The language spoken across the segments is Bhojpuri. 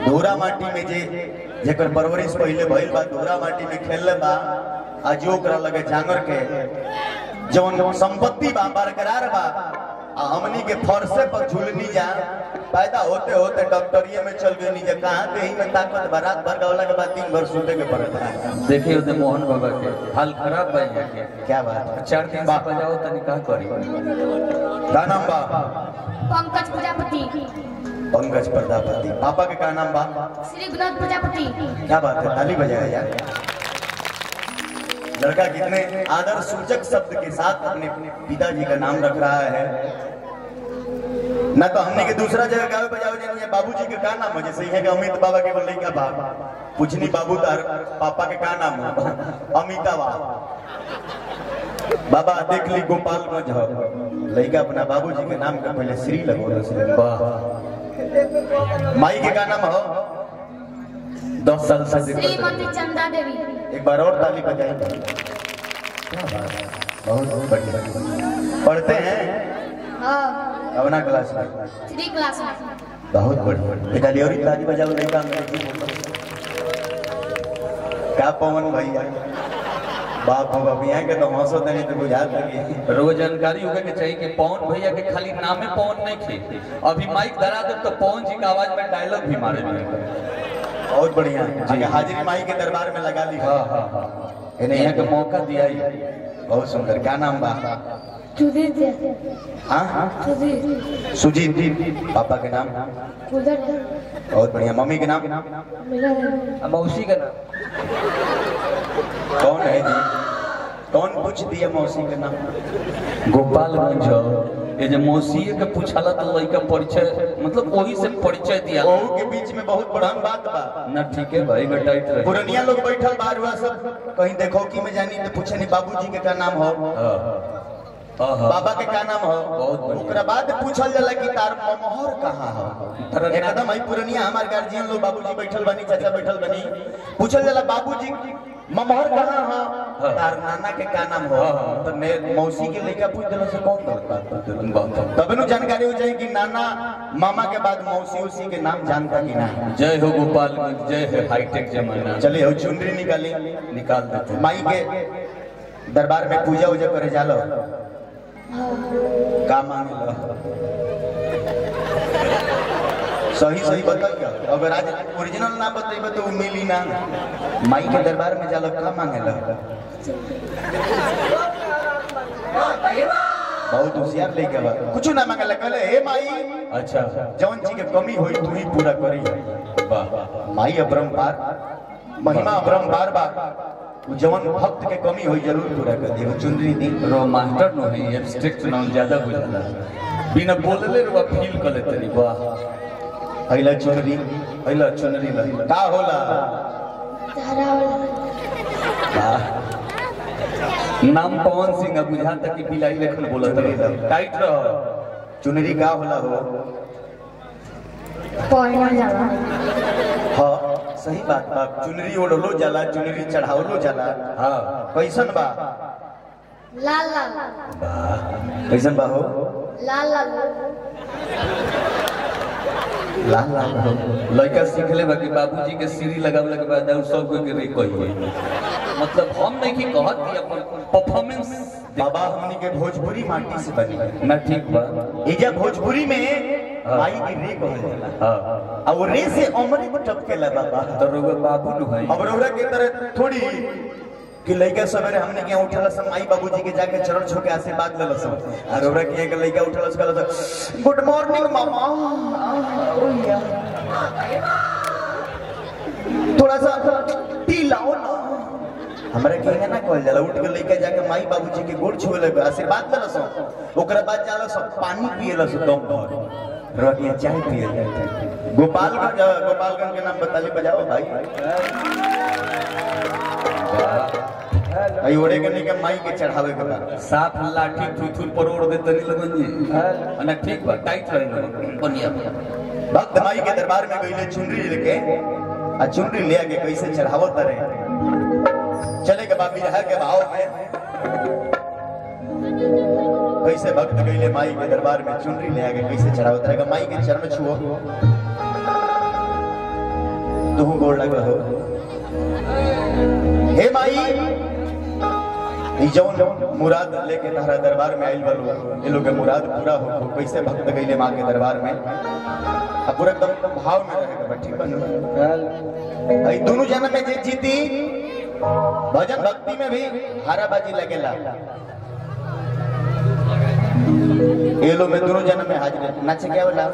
धूरा माटी में जे जेकर परवरिश पहिले भइल बा धूरा माटी में खेलले बा आज ओकरा लगे जांगर के जवन संपत्ति बा बरकरार बा आ हमनी के फरसे पर झूलनी जा पैदा होते होते डॉक्टरिये में चल गई जे कहाँ के ही में ताकत बा रात भर गवला के बाद दिन भर सोते के पड़त है देखिए उधर मोहन बाबा के हाल खराब बा यहाँ के क्या बात है चार दिन से बजाओ तनी का करी का नाम बा पंकज प्रजापति पंकज प्रजापति पापा के का नाम बा श्री विनोद प्रजापति क्या बात है ताली बजाया यार लड़का कितने आदर सूचक शब्द के साथ अपने पिताजी का नाम रख रहा है ना तो हमने के दूसरा जगह गावे बजावे जानी है बाबूजी के का नाम है जैसे यहाँ के अमित बाबा के बोल का बाप पूछनी बाबू तार पापा के का नाम है अमिताभ बाबा देख ली गोपालगंज हो लड़का अपना बाबूजी के नाम के पहले श्री लगो से वाह माई के का नाम हो दस साल से दिक्कत है। श्रीमती चंदा देवी एक बार और ताली बजाएं क्या बात है बहुत बढ़िया पढ़ते हैं हाँ कवना क्लास में थ्री क्लास में बहुत बढ़िया एक ताली और ही ताली बजाओ नहीं काम अंग्रेजी बोलो क्या पवन भैया बाप हो बाप यहाँ के तो हंसो नहीं तो बुझात लगी रोज जानकारी होगा के चाहिए कि पवन भैया के खाली नामे पवन नहीं थे अभी माइक धरा दे तो पवन जी का आवाज में डायलॉग भी मारे भी बहुत बढ़िया आगे हाजिरी माई के दरबार में लगा ली हाँ हाँ हाँ इन्हें यहाँ का मौका दिया ही बहुत सुंदर क्या नाम बा सुधीर हाँ हाँ सुधीर सुजीत पापा के नाम उधर बहुत बढ़िया मम्मी के नाम मिला मौसी का नाम कौन है जी कौन पूछ दिया मौसी के नाम गोपालगंज ये जो मौसी के पूछला तो लड़का परिचय मतलब वही से परिचय दिया ओहू के बीच में बहुत बड़हन बात बा ना ठीक है भाई बेटा टाइट रहे पुरनिया लोग बैठल बार हुआ सब कहीं देखो कि में जानी तो पूछे नहीं बाबूजी के का नाम हो हाँ हाँ हाँ बाबा के का नाम हो बहुत बढ़िया। ओकरा बाद पूछल जाला कि तार मोहर कहाँ हो तरन्ना- एकदम आई पुरनिया हमार गार्जियन लोग बाबूजी बैठल बनी चाचा बैठल बनी पूछल जाला बाबूजी ममहर कहाँ हो हाँ। तार नाना के का नाम हो हाँ, हाँ। तो ने मौसी के लड़का पूछ दिला से कौन गलत बात पूछ दिला बात है। तब नु जानकारी हो जाए कि नाना मामा के बाद मौसी उसी के नाम जानता कि नहीं जय हो गोपालगंज जय हो हाईटेक जमाना चलिए हो चुनरी निकाली निकाल देते माई के दरबार में पूजा उजा करे जालो का मांगे सही सही बताइए अगर आज ओरिजिनल ना बतेबे तो उ मिली ना माई के दरबार में जालो का मांगे बहुत होशियार लेके बा कुछ ना मांगे कहले हे माई अच्छा जवन चीज के कमी होई तू ही पूरा करी वाह माई अपरंपार महिमा अपरंपार बा उ जवन भक्त के कमी होई जरूर पूरा कर दियो चुनरी दी रो मास्टर नो है एब्स्ट्रैक्ट नाम ज्यादा बुझला बिना बोलले रो फील कर लेते नी वाह अइला चुनरी अइला चुनरी ला का होला धारा वाह नाम पवन सिंह अब बुझाता कि बिलाई लेखन बोलत रहे टाइट रह चुनरी का होला हो पढ़ना जाला हाँ सही बात बा चुनरी ओढ़लो जाला चुनरी चढ़ावलो जाला हाँ लाल कैसन बा लाल कैसन बा हो लाल लाल लाल लाल हो लड़का सीखले बा कि बाबूजी के सीढ़ी लगावला के बाद और सब कोई के रे कहिए मतलब हम नहीं कि कहत कि अपन परफॉर्मेंस बाबा हमनी के भोजपुरी माटी से बनी ना ठीक बा एजा भोजपुरी में हाँ। माई की रे कहल जाला हाँ आ वो रे से अमरे को टपकेला बाबा तो रोगे बाबू नु भाई अब रौरा के तरह थोड़ी कि लइका सवेरे हमने के यहाँ उठल सब माई बाबूजी के जाके चरण छू के आशीर्वाद ले सब आ रौरा के यहाँ के लइका उठल सब कहल गुड मॉर्निंग मामा ओया थोड़ा सा टी लाओ ना हमरा के यहाँ ना कहल जाला उठ के लइका जाके माई बाबूजी के गोड़ छुए लगे आशीर्वाद ले सब ओकरा बाद जाला सब पानी पिए ला सब दम भर रौरा के यहाँ चाय पिए गोपालगंज गोपालगंज के नाम बताली बजाओ भाई आई ओड़े के निके माई के चढ़ावे के बा साफ लाठी थुथुर पर ओढ़ दे तनी लगन जी ना ठीक बा टाइट रहे बढ़िया भक्त माई के दरबार में गईले चुनरी लेके आ चुनरी ले आके कैसे चढ़ावो तरे चले के बाबी रहा के भाव में कैसे भक्त गईले माई के दरबार में चुनरी ले आके कैसे चढ़ावो तरे माई के चरण छुओ तू गोड़ लग हो हे माई ई जौन मुराद लेके तारा दरबार में आइल बलो ये लोग के मुराद पूरा हो हो कैसे भक्त गईले माँ के दरबार में अब पूरा एकदम भाव में रहेगा बा, ठीक बा ई दोनों जन्म में जे जीती भजन भक्ति में भी हाराबाजी लगेला ये लोग में दोनों जन्म में हाजिर नाचे क्या वाला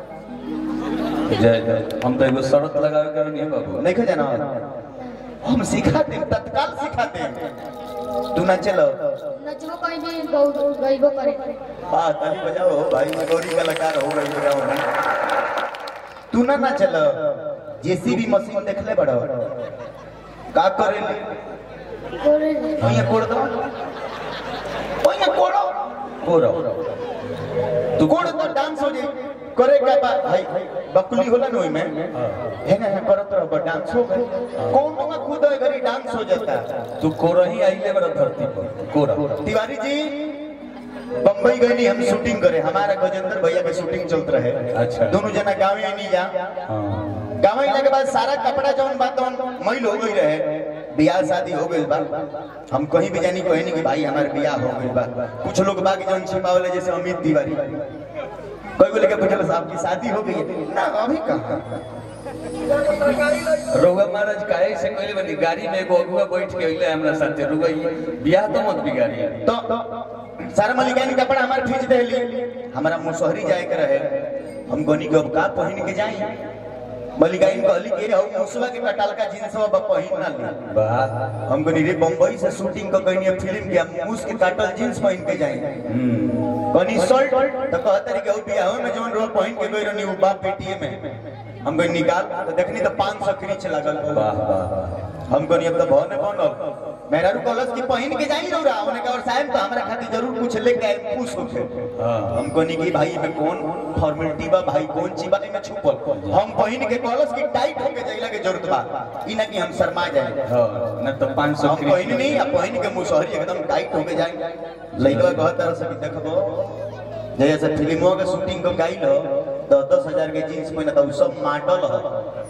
जय जय हम तो एगो शरत लगावे के नहीं बाबू नहीं खो जाना हम सिखाते हैं, तत्काल सिखाते हैं। तू ना चलो नचबो कहीं भी बहुत गईबो करे वाह ताली बजाओ भाई मैं गौरी कलाकार हो गई बजाओ ना तू ना ना चलो जेसीबी मशीन देख ले बड़ो का करे करे ओया कोड़ दो ओया कोड़ो कोरा तू कोड़ तो डांस हो जाए करे का बा भाई बकुली होला न ओई में है ना करत रहो डांस हो गई कौन में खुद घरी डांस हो जाता तू कोरा ही आइले बड़ा धरती पर कोरा तिवारी जी बम्बई गए नहीं हम शूटिंग करे हमारा गजेंद्र भैया के शूटिंग चलत रहे अच्छा। दोनों जना गाँव ही नहीं जा हाँ गाँव ही के बाद सारा कपड़ा जौन बात तौन मैल हो गई रहे बियाह शादी हो गई बा हम कहीं भी जानी कहीं नहीं कि भाई हमारे बियाह हो गई बा कुछ लोग बाकी जौन छिपावले जैसे अमित तिवारी कोई बोले के पूछल साहब की शादी हो गई है ना अभी कहाँ रउआ महाराज काहे से कहले बनी गाड़ी में एगो अगुआ बैठ के अइले हमरा साथे रुआ बियाह तो मत बिगाड़ी तो सारा मलिकानी कपड़ा हमारे खींच देली हमारा मुसहरी जाए के रहे हम गनी के अब का पहन के जाई मलिकाइन कहली के हम मुसवा के कटाल का जींस अब पहन ना ली वाह हम गनी रे बम्बई से शूटिंग को गनी फिल्म के हम मुस के काटल जींस पहन के जाई हम्म गनी शर्ट तो कहते रही कि उ बियाह में जोन रो पहन के गई रहनी उ बाप बेटिए में हम गनी निकाल तो देखनी तो 500 क्रीच लागल वाह वाह हम कहनी अब तो भवन बनल मेरा रू कॉलेज की पहन के जाई रहा उन्होंने कहा और साहब तो हमारा खातिर जरूर कुछ लेके आए खुश होके हाँ। हम कहनी कि भाई में कौन फॉर्मेलिटी बा भाई कौन चीज बा में छुपल हम पहन के कॉलेज की टाइट होके जाइला के जरूरत बा ई ना कि हम शर्मा जाए हाँ न तो 500 हम पहन नहीं अब पहन के मुसहरी एकदम टाइट होके जाए लइका कहत तरह से कि देखबो जैसे फिल्मों के शूटिंग को गाइल हो दस दस हजार के जींस पहना तो उ सब माटल हो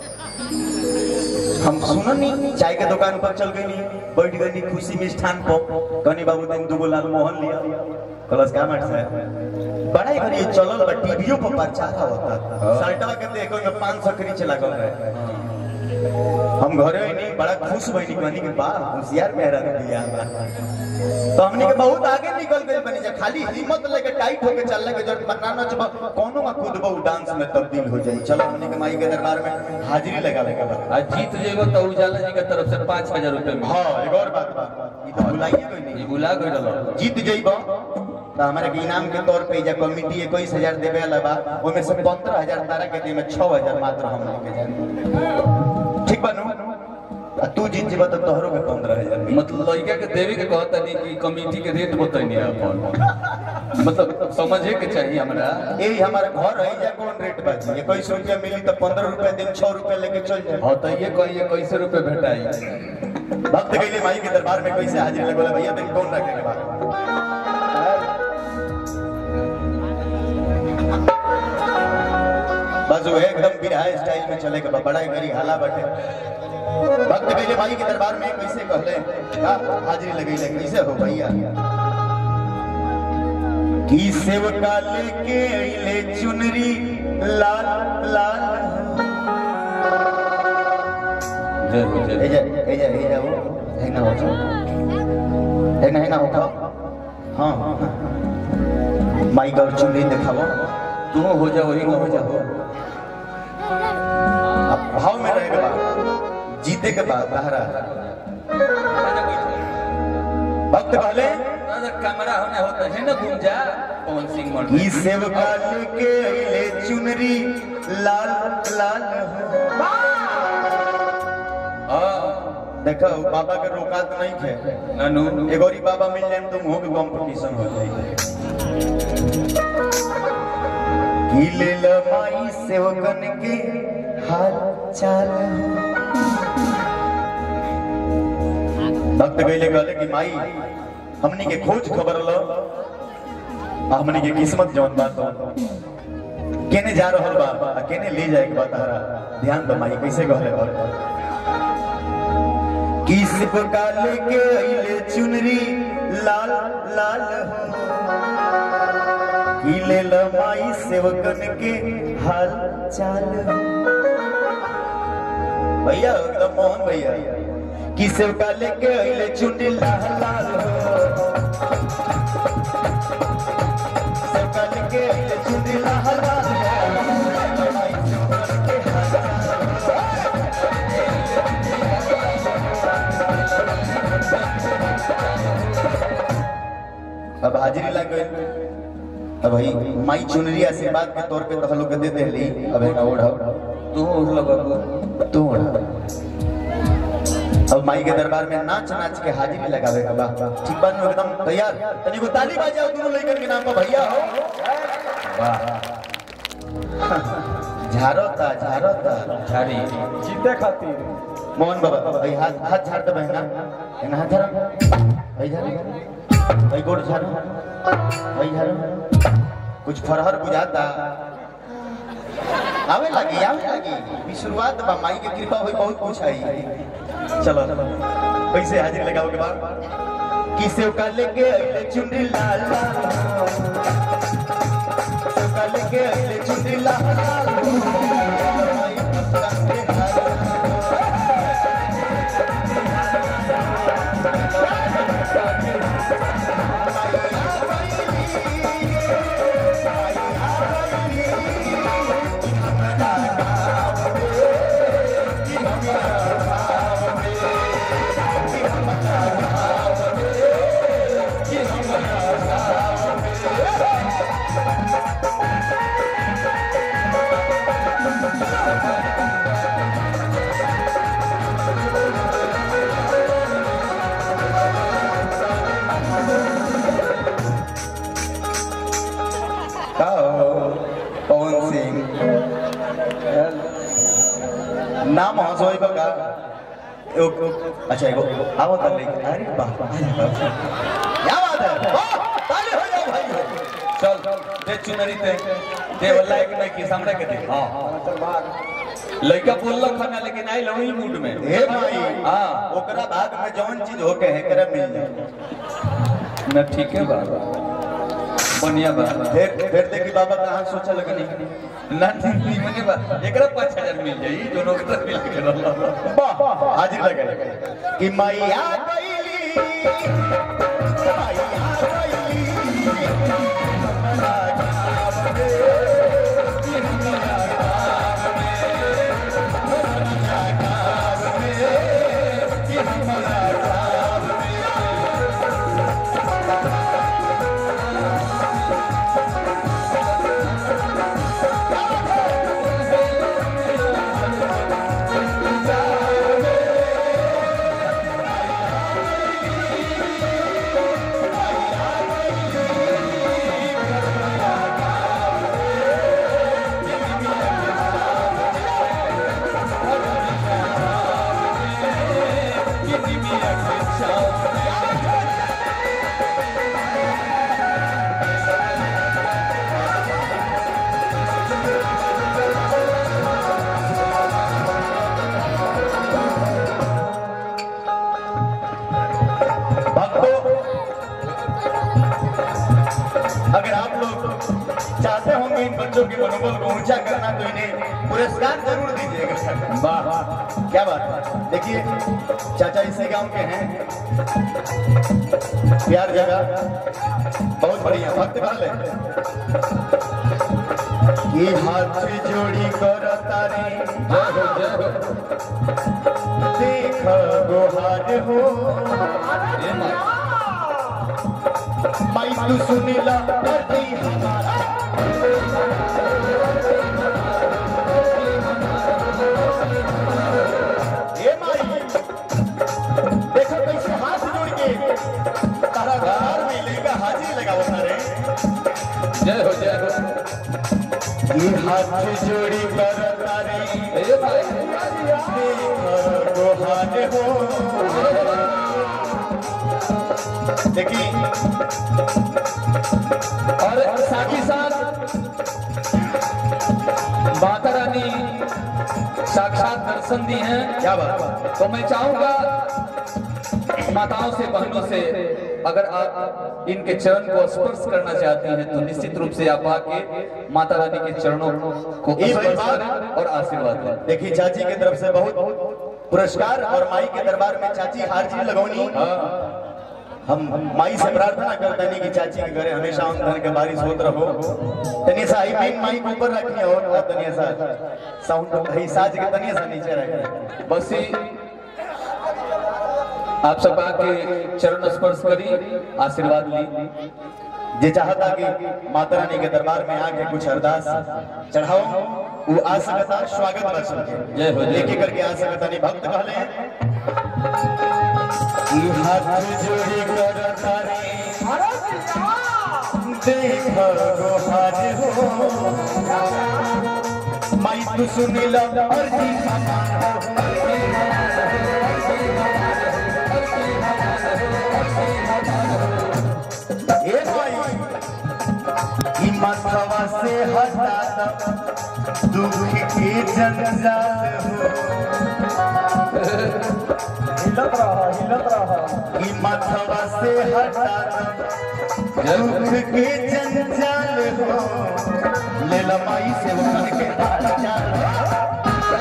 हम सुनन नहीं चाय के दुकान पर चल गई बैठ गई खुशी मिष्ठान पर गनी बाबू दिन दुगो लाल मोहन लिया कलस का मट से बड़ा ही घड़ी चलल बा टीवीओ पर प्रचार होता साल्टवा के देखो में 500 क्रीच लागल रहे हम घरे ही नहीं बड़ा खुश भइनी कहनी कि बा होशियार मेहरा दिया तो हमने के बहुत आगे निकल गए बनी जा खाली हिम्मत लेके टाइट होके चलने के जरूरत मत ना चबा कोनो में खुद बहु डांस में तब्दील हो जाई चलो हमने के माई के दरबार में हाजिरी लगा लेके बा आज जीत जेबो तो उजाला जी के तरफ से 5000 रुपए में हाँ एक और बात बा ई तो भुलाइए कोई ये नहीं बुला गइल रहो जीत जइबो तो हमारे के इनाम के तौर पे जा कमिटी इक्कीस हजार देवे वाला बा ओमे से पंद्रह हजार तारा के दे में छह हजार मात्र हम लेके जाए ठीक बनू आ तू जीत जेबो तो तोहरो के पंद्रह हजार मिली। मतलब लड़का के देवी के कहता नहीं कि कमेटी के रेट बताइए अपन मतलब समझे के चाहिए हमरा यही हमारा घर है या कौन रेट बाजी इक्कीस रुपया मिली तो पंद्रह रुपया दिन छह रुपया लेके चल जाए हाँ तो ये कहिए कैसे रुपए भेटाई भक्त गईले माई के दरबार में कैसे हाजिर लगोला भैया दिन कौन रखे के बाद बस वो एकदम बिरहा स्टाइल में चले के बा, बड़ा ही मेरी हाला बटे भक्त गईले माई के दरबार में कैसे कहले का हाजिरी लगैले कैसे हो भैया की सेवका लेके अइले चुनरी लाल लाल जय हो जय एजा एजा एजा वो है ना हो जाओ है ना है ना हो हाँ माइक और चुनरी दिखाओ तू हो जा वही हो हो जा जाओ अब भाव में रहेगा बात जीते के बाद बहरा भक्त कहले कैमरा होने होता है ना घूम जा पवन सिंह मर्द की सेवका लेके अइले चुनरी लाल लाल हाँ देखो बाबा के रोकात नहीं थे नानू एगोरी बाबा मिल जाए तो मुंह के कंपटीशन हो जाएगी की ले ल माई सेवकन के हाल चाल भक्त गईले कहले कि माई हमनी के खोज खबर लो आ हमनी के किस्मत जौन बात हो केने जा रहल बा आ केने ले जाए के बा तारा ध्यान दो माई कैसे कहले बा किस प्रकार के अइले चुनरी लाल लाल हो हिले लमाई सेवकन के हाल चाल हो भैया एकदम मोहन भैया कि सेवका लेके अइले चुनरी लाल लाल हो सेवका लेके अइले चुनरी लाल लाल हो लमाई सेवकन के हाल चाल अब हाजिरी लग गई अब भाई माई चुनरी आशीर्वाद के तौर पे तहलु के दे देली अब एक ओढ़ तू उठला बाबू तू ओढ़ अब माई के दरबार में नाच नाच के हाजिरी लगावे के बा ठीक बात में एकदम तैयार तनी को ताली बजाओ दोनों लइकन के नाम पर भैया हो वाह झारता झारता झाड़ी जीते खातिर मोहन बाबा भाई हाथ हाथ झाड़ दे बहना एना हाथ झाड़ भाई झाड़ भाई गोड़ झाड़ भाई झाड़ कुछ फरहर बुझाता आवे लगी आवे लगी ई शुरुआत बा माई के कृपा होई बहुत कुछ आई चलो पैसे हाजिर लगाओ के बाद कि सेव का लेके अइले चुनरी लाल लाल सेव का लेके अइले चुनरी लाल लाल माई भक्तन के हाल का हो? पवन सिंह नाम हंसोई बका एगो अच्छा एगो आओ तब लेके अरे वाह क्या बात है वाह ताली हो जाओ भाई हो चल दे चुनरी ते दे वाला एक नहीं की सामने के दे हां लड़का बोललक खाना लेकिन आई लवही मूड में हे भाई हां ओकरा भाग में जौन चीज होके है करे मिल जाए न ठीक है बाबा बढ़िया बा फिर फिर देखी बाबा कहां सोचा लगे नहीं ना ठीक नहीं मने बा एकरा 5000 मिल जाई दोनों के तरफ मिल के रहला वाह हाजिर लगे कि मैया गईली मैया गईली भक्तों अगर आप लोग चाहते होंगे इन बच्चों के मनोबल को ऊंचा करना तो इन्हें पुरस्कार जरूर दीजिएगा वाह क्या बात है देखिए चाचा इसी गांव के हैं प्यार जगह बहुत बढ़िया भक्त वाले ये हाथ जोड़ी कर तारे देख गोहार हो माई तू सुनीला पति हमारा ए माई देखो कैसे हाथ जोड़ के तारा घर में लेगा हाजिरी लगाओ सारे जय हो जय हो ये हाथ जोड़ी कर तारे ए भाई देख गोहार हो देखिए और साथ ही साथ साक्षात दर्शन दी हैं क्या बात तो मैं चाहूंगा माताओं से बहनों से अगर आप इनके चरण को स्पर्श करना चाहती हैं तो निश्चित रूप से आप आके माता रानी के चरणों को ये स्पर्श बात- करें और आशीर्वाद लें देखिए चाची की तरफ से बहुत पुरस्कार और माई के दरबार में चाची हार जी लगौनी हम माई से प्रार्थना करते हैं कि चाची के घरे हमेशा धन के बारिश होत रहो तनिया सा आई मेन माई के ऊपर रखी और तनिया सा साउंड है साज के तनिया सा नीचे रखी बस ही आप सब आके चरण स्पर्श करी आशीर्वाद ली जे चाहता कि माता रानी के दरबार में आके कुछ अरदास चढ़ाओ वो आ सकता स्वागत कर सके जय हो, जय हो। लेके करके आ सकता नहीं भक्त कहले कि हाथ जोड़ी कर तारी देख गोहार हो माई तू सुनिला अर्जी हमार हो ए माई ई माथवा से हटा द दुख के जंजाल हो हिलत रहा हिलत रहा ई माथवा से हटा द दुख के जंजाल हो ले ला माई से उठन के हाल चाल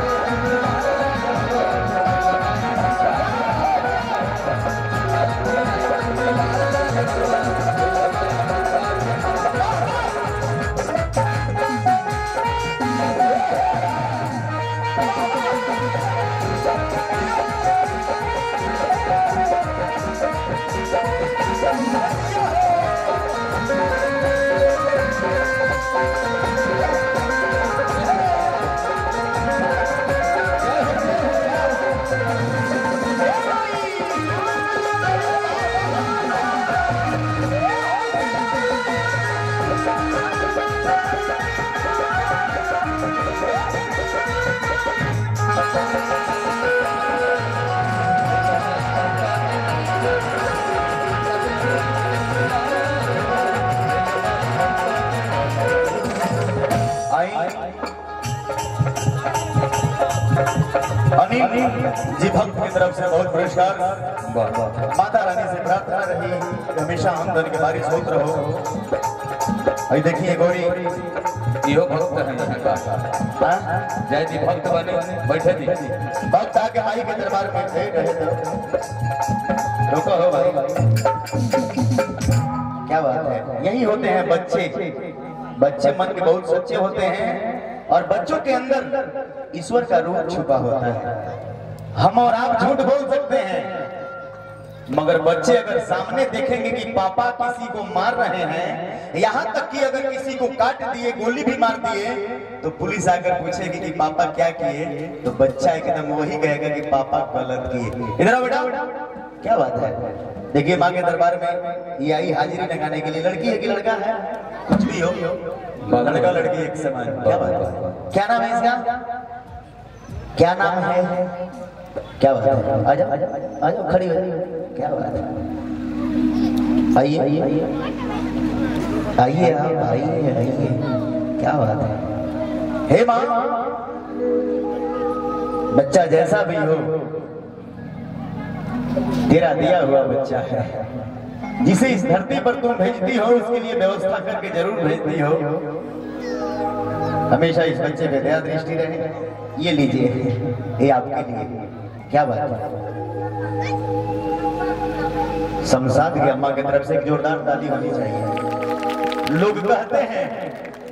आई अनिल जी भक्त की तरफ से बहुत पुरस्कार वाह वाह माता रानी से प्रार्थना रही कि हमेशा आमदन के बारिश होत रहो आई देखिए गौरी इहो भक्त है यहाँ का हाँ? जय जी भक्त बने बैठे दी भक्त आके माई के दरबार में खड़े रहे तो रुको हो भाई क्या बात है यही होते हैं बच्चे बच्चे मन के बहुत सच्चे होते हैं और बच्चों के अंदर ईश्वर का रूप छुपा होता है हम और आप झूठ बोल सकते हैं मगर बच्चे अगर सामने देखेंगे कि पापा किसी को मार रहे हैं यहाँ तक कि अगर किसी को काट दिए गोली भी मार दिए तो पुलिस आकर पूछेगी कि पापा क्या किए तो बच्चा एकदम वही कहेगा कि पापा गलत किए इधर आओ बेटा क्या बात है देखिए माँ के दरबार में ये आई हाजिरी लगाने के लिए लड़की है कि लड़का है कुछ भी हो लड़का लड़की एक समान क्या बात है क्या नाम है इसका क्या नाम है क्या बात है आ जाओ आ जाओ आ जाओ खड़ी हो जाओ क्या बात है आइए आइए आइए आप आइए आइए क्या बात है हे माँ बच्चा जैसा भी हो तेरा दिया हुआ बच्चा है जिसे इस धरती पर तुम भेजती हो उसके लिए व्यवस्था करके जरूर भेजती हो हमेशा इस बच्चे पे दया दृष्टि रहे ये लीजिए ये आपके लिए क्या बात है शमशाद की अम्मा की तरफ से एक जोरदार ताली होनी चाहिए लोग कहते हैं